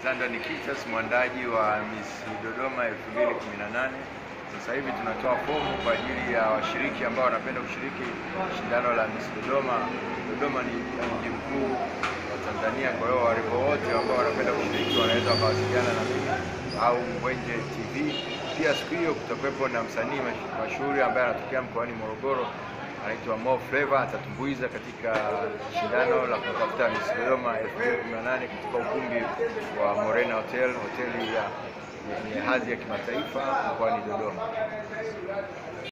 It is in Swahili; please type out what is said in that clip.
Alexander Nikitas, mwandaji wa Miss Dodoma 2018. Sasa hivi tunatoa fomu kwa ajili ya washiriki ambao wanapenda kushiriki shindano la Miss Dodoma. Dodoma ni mji mkuu wa Tanzania, kwa hiyo warembo wote ambao wanapenda kushiriki wanaweza wakawasiliana na mimi au Mbwenje TV. Pia siku hiyo kutakuwepo na msanii mash- mashuhuri ambaye anatokea mkoani Morogoro anaitwa Mo Flavor atatumbuiza katika shindano la kutafuta Miss Dodoma 2018 katika ukumbi wa Morena Hotel, hoteli ya yenye hadhi ya kimataifa mkoani Dodoma.